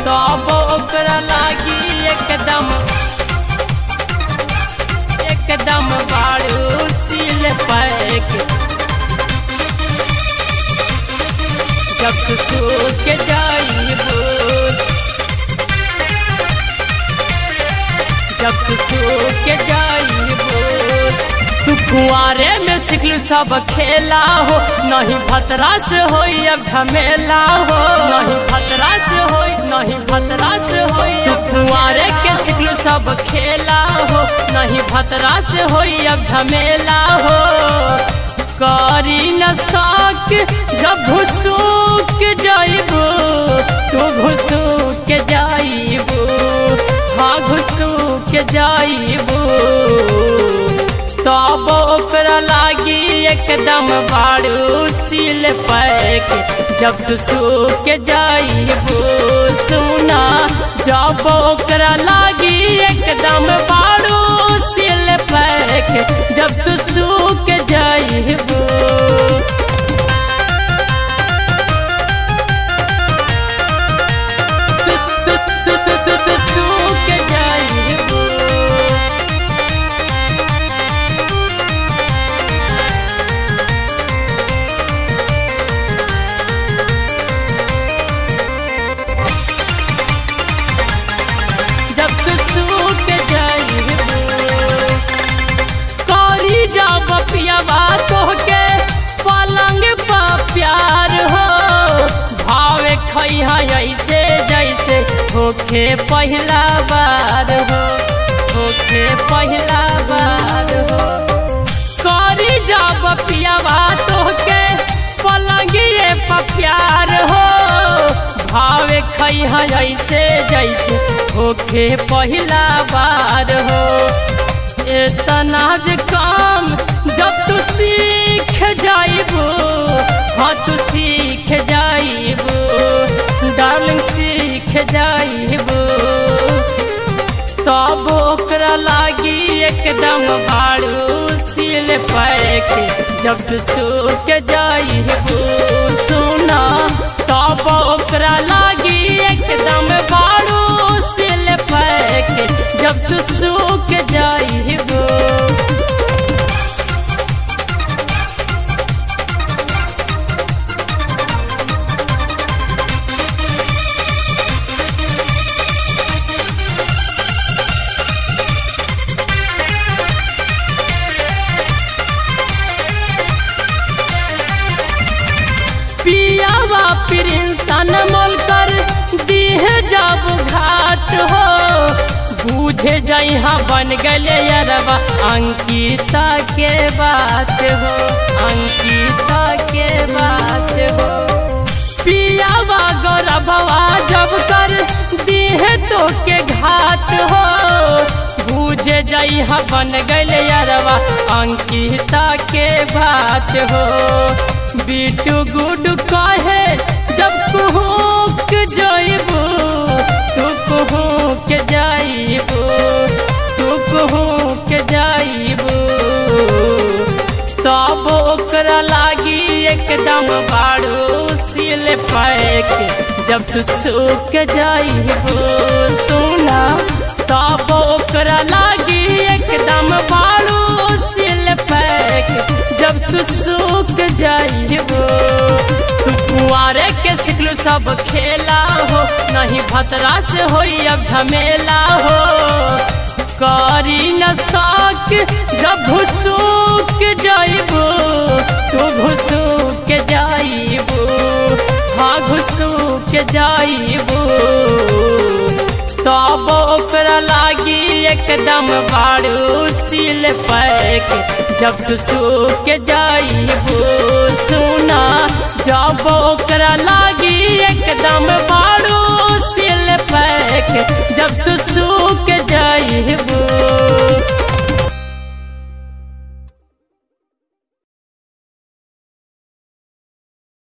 तब ओकरा लागी एकदम एकदम बाड़ू सिल पैक जब सो के जाइबो जब सो के जाइबो तू कुआरे में सिखलू सब खेला हो नहीं भतरा से होई अब झमेला हो नहीं भतरा से होई नहीं भतरा से होई तू कुआरे के सिखलू सब खेला हो नहीं भतरा से होई अब झमेला हो करी न साक जब घुसूक जाइबो तू घुसूक जाइबो हाँ घुसूक जाइबो तब ओकरा लागी एकदम बाड़ू सिल पैक जब सुसु के जाइबो सुना जब ओकरा लागी एकदम बाड़ू सिल पैक जब सुसु के जाइबो सुसु के जाइबो जब सुसु के जाइबो करी जब पियावा तोहके पलंग पा प्यार हो भावे खैहा ऐसे जैसे होखे पहला बार हो होखे पहला बार हो करी जब पियावा तोहके पलंगिए पा प्यार हो भावे खैहा ऐसे जैसे होखे पहला बार हो इतना जे काम जब तू सीख जाइबो हाँ तू सीख जाइबो डार्लिंग सीख जाइबो तब ओकरा लागी एकदम भाड़ू सिल पैक जब सुसु के जाइबो सुना तब ओकरा लागी एकदम भाड़ू सिल पैक जब सुसु के जाइबो पियावा प्रिंसन मोल कर दीहे जब घाट हो बूझे जइहा बन गले यरवा अंकिता के बात हो अंकिता के बात हो पियावा गौरभवा जब कर दीहे तो के घाट हो बूझे जइहा बन गले यरवा अंकिता के बात हो बीटू गुड कहे जब कुहूक जाइबो तू कुहूक जाइबो तू कुहूक जाइबो तब ओकरा लागी एकदम बाड़ू सिल पैक जब सुसुक जाइबो सुना तब ओकरा लागी एकदम बाड़ू सिल पैक जब सुसुक जाइबो तू कुआरे के सिखलू सब खेला हो नहीं भतरा से होई अब झमेला हो करी न साक जब घुसूक जाइबो तू घुसूक जाइबो हाँ घुसूक जाइबो तब ओकरा लागी एकदम बाड़ू सिल पैक जब सुसु के जाइबो सुना जब ओकरा लागी एकदम बाड़ू सिल पैक जब सुसु के जाइबो